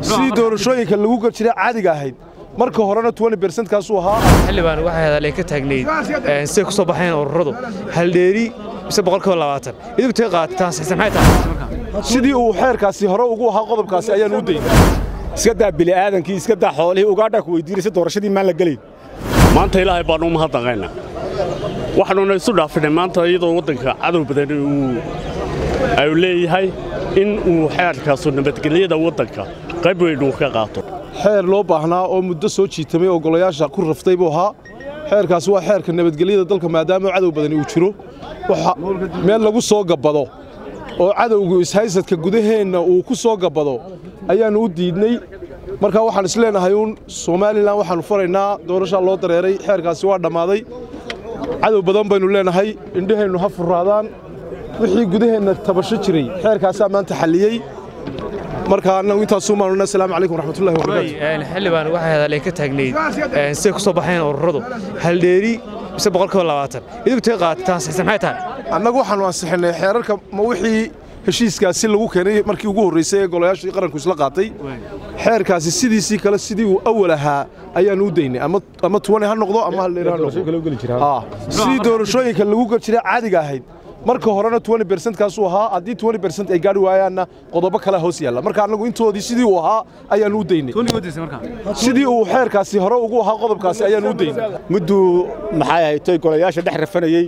sidii doorashooyinka lagu gal jiray caadiga ahayd marka horena kaasuu ahaa xildhibaan waxay hadalay ka taagnayd siday ku soo baxeen ururadu haldheeri mise boqolkiiba labaatan idinku tay qaadataan saxsan maxay tahay sidii uu xeerkaasi hore ugu ahaa qodobkaasi ayaan u daynay iska daa bili'aadankii iska daa xoolihii ugaadhaa ku weydiinaysa doorashadii maan la gelayn maanta ilaahay baannu u mahadnaqaynaa waxaanuna isu dhaafinay maanta iyadoo waddanka cadow badan uu ay leeyahay in uu xeerkaasu nabadgelyada waddanka qayb weyn uu ka qaato xeer loo baahnaa oo muddo soo jiitamay oo golayaasha ku raftay buu ahaa xeerkaasi waa xeerka nabadgelyada dalka maadaama cadow badani uu jiro waxa meel lagu soo gabbado oo cadowgu ishaysadka gudaheenna uu ku soo gabbado ayaannu u diidnay marka waxaan isleenahay uun somalilan waxaannu faraynaa doorashaa loo dareeray xeerkaasi waa dhammaaday cadow badan baynu leenahay indhaheennu ha furraadaan wixii gudaheenna tabasho jiray xeerkaasaa maanta xalliyey marka annagu intaasuu maanuna asalaamu calaykum waraxmatullahi wabarakaatu xildhibaan waxay hadalay ka taagnayd siday ku soo baxeen ururadu haldheeri mise boqolkiiba labaatan idinku tay qaadataan saxsan maxay tahay annagu waxaannu ansixinnay xeerarka ma wixii heshiiskaasi lagu keenay markii ugu horraysay ee golayaashii qaranku isla qaatay xeerkaasi sidiisii kale sidii uu awal ahaa ayaannu u daynay ama tuwane ha noqdo ama haldheeri ha noqdo sidii doorashooyinka lagu gal jiray caadiga ahayd marka horena kaasuu ahaa haddii ay gaari waayaanna qodobo kale hoos yaalla marka annagu intoodii sidii uu ahaa ayaannu u daynay sidii uu xeerkaasi hore ugu ahaa qodobkaasi ayaannu u daynay mudduu maxay ahayd toy golayaasha dhex rafanayey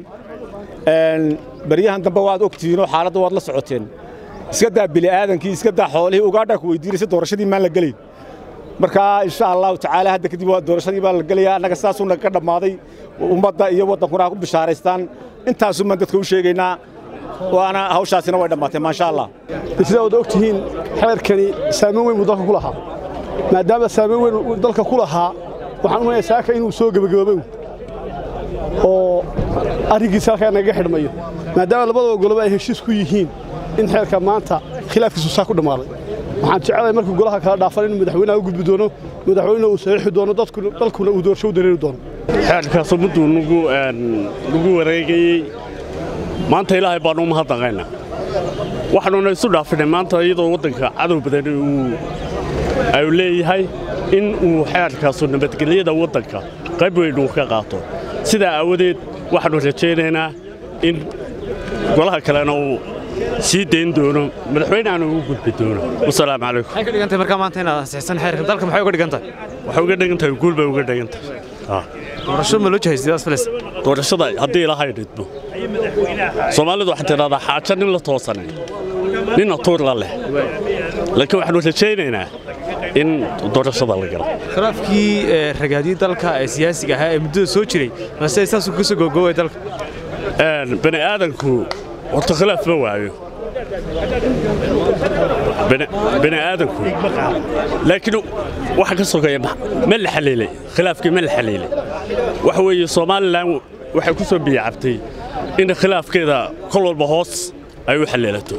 baryahan dambe waad ogtihiinoo xaaladda waad la socoteen iska daa bili'aadankii iska daa xoolihii ugaadhaa ku weydiinaysa doorashadii maan la gelayn marka insha allahu tacaala hadda kadib waa doorashadii baa la gelayaa annaga sidaasuu naga dhammaaday ummadda iyo waddankuna ha ku bishaaraystaan intaasuu maan dadka u sheegaynaa waana hawshaasina way dhammaatay maasha allah sidaa wada og tihiin xeerkani saamayn weyn buu dalka ku lahaa maadaama saamayn weyn uu dalka ku lahaa waxaan u malayaa saaka inuu soo gebagaboobay oo arrinkiisa halkaa nagaga xidhmayo maadaama labadaba goloba ay heshiis ku yihiin in xeerka maanta khilaafkiisu saa ku dhammaaday waxaan jecelahay markuu golaha kala dhaafan inuu madaxweynaha u gudbi doono madaxweynena uu saxiixi doono dalkuna uu doorasho u dareeri doono xeerkaasu mudduu nagu wareegayey maanta ilaahay baannu u mahadnaqaynaa waxaanuna isu dhaafinay maanta iyadoo waddanka cadow badan uu ay leeyahay in uu xeerkaasu nabadgelyada waddanka qayb weyn uu ka qaato sidaa aawadeed waxaannu rajaynaynaa in golaha kalena uu sii dayn doono madaxweyneaanu ugu gudbi doono wasalaamu calaykum maxay ka dhigantahay markaa maanta inaad ansixsan xeerka dalka maxay uga dhigan tahay waxay uga dhigan tahay guul bay uga dhigan tahay doorasho ma loo jahaysidaas filis doorashada haddii ilahay dhidmo soomaalidu waxay tidhahdaa xaajo nin la toosanay ninna tuur la leh laakiin waxaannu rajaynaynaa in doorashada la galo khilaafkii ragaadii dalka ee siyaasiga ahaa ee muddada soo jiray mase saasuu ka soo gogoobay dalka bani aadanku horta khilaaf ma waayo bani aadanku laakiin waxa ka sogeeya ma la xaliilay khilaafkii ma la xaliilay waxa weeye somalilan waxay ku soo biyacabtay in khilaafkeeda kol walba hoos ay u xaliilato